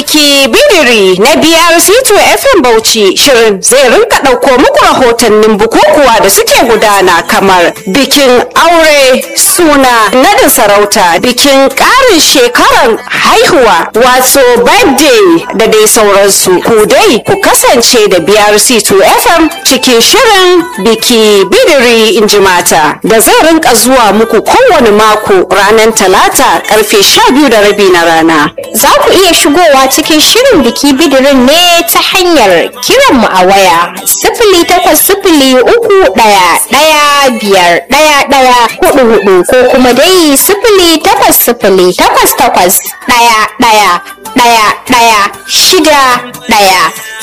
biki bidiri na biyar Situ FM Bauchi shirin zai rinka ɗauko muku rahotannin bukukuwa da suke gudana kamar bikin aure suna nadin sarauta bikin ƙarin shekaran haihuwa wato birthday da dai sauransu ku dai ku kasance da biyar Situ FM cikin shirin biki bidiri in ji mata da zai rinka zuwa muku kowane mako ranar talata karfe sha biyu da rabi na rana. Za ku iya shigowa cikin shirin biki bidirin ne ta hanyar kiran mu a waya sifili takwas sifili uku ɗaya ɗaya biyar ɗaya ɗaya hudu hudu ko kuma dai sifili takwas sifili takwas takwas ɗaya ɗaya ɗaya ɗaya shida ɗaya